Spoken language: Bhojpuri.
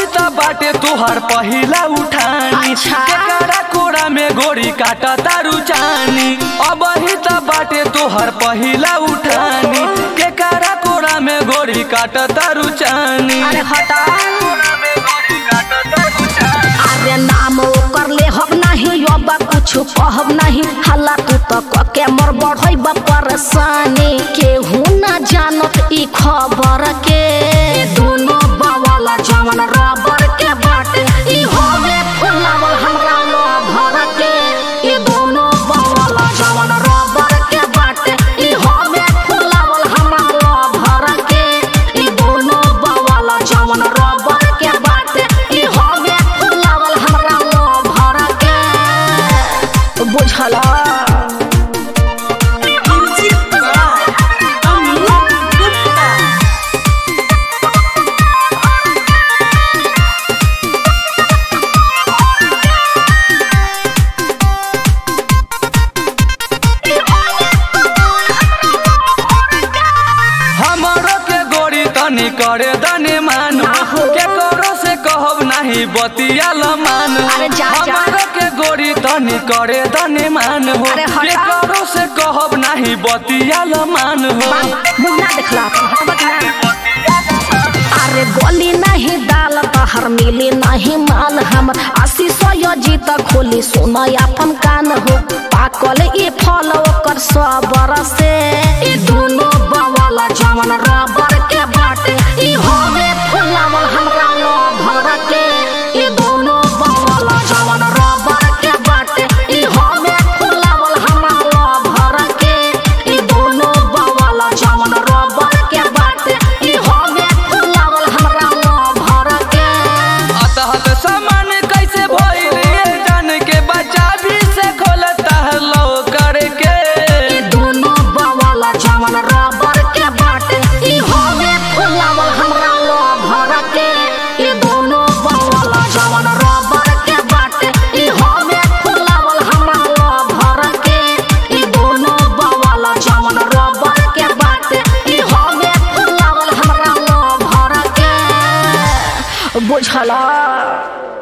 ही त बाटे तोहर पहिला उठानी अच्छा। केकरा कोड़ा में गोरी काटा तारू चानी अब ही त बाटे तोहर पहिला उठानी केकरा कोड़ा में गोरी काटा तारू चानी अरे हटा कोड़ा में गोरी काटा तारू चानी अरे नाम ओकर ले हम नहीं अब कुछ कहब नहीं हल्ला तू तो कके मर बढ़ई परेशानी केहू ना जानत ई खबर के दोनों बवाला जवन रबर के बाटे ई होवे फुलावल हमरा लो भर के ई दोनों बवाला जवन रबर के बाटे ई होवे फुलावल हमरा लो भर के ई दोनों बवाला जवन रबर के बाटे ई होवे फुलावल हमरा लो भर के बुझला हमरो के गोरी तनी करे दने मान आहो। के करो से कहब नहीं बतिया मान अरे जा, जा। हमरो के गोरी तनी करे दने मान हो अरे हटा। के करो से कहब नहीं बतिया मान हो मुंह ना देखला हटबत ना अरे गोली नहीं दाल तहर मिली नहीं माल हमर आशी सयो जीत खोली सुन अपन कान हो पाकल ई फल ओकर सबर से ई दोनों बवाला जवन रबर के बाटे ई होवे फुलावल हमरा लो भर के ई दोनों बवाला जवन रबर के बाटे ई होवे फुलावल हमरा लो भर के ई दोनों बवाला जवन रबर के बाटे ई होवे फुलावल हमरा लो भर के अतहत सामान कैसे भइल ये जान के बच्चा भी से खोलता है लो करके ई दोनों बवाला जवन रबर के बाटे ई होवे फुलावल हमरा लो भर के ई दोनों बवाला जवन रबर के बाटे ई होवे फुलावल हमरा लो भर के ई दोनों बवाला जवन रबर के बाटे ई होवे फुलावल हमरा लो भर के बुझला